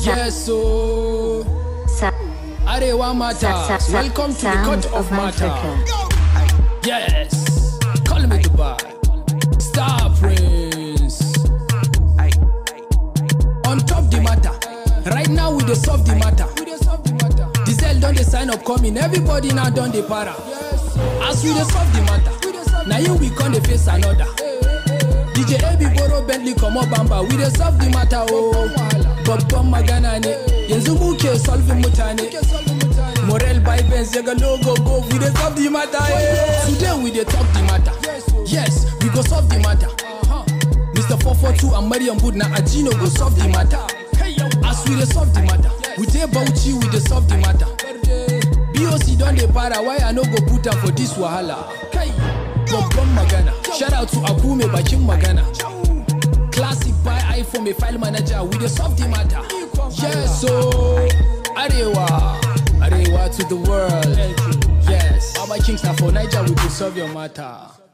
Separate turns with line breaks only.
Yes, so
Sa-
Arewa Matters.
sa- sa-
Welcome to the
sound
court of
of
matter.
Africa.
Yes, call me Dubai. Star Prince. On top the matter. Right now we dey solve the matter. Diesel don dey sign up coming. Everybody now don dey para. As we dey solve the matter. Na you we come dey face another. DJ AB borrow Bentley comot bamba. We dey solve the matter oh. Babban magana ne. Yanzu muke solving mutane. Morel by Benz ya ga logo go we dey solve the matter yeah. Today we dey talk the matter Yes, we go solve the matter Mr. 442 and Mariam Wood na Ajino go solve the matter As we dey solve the matter We dey Bauchi we dey solve the matter BOC don dey para why I no go put am for this wahala Kai, babban magana Shout out to Akume bakin magana Classic buy iPhone mai file manager we dey solve the matter Yes so Arewa Arewa to the world Yes Baba Kings na for Niger we dey solve your matter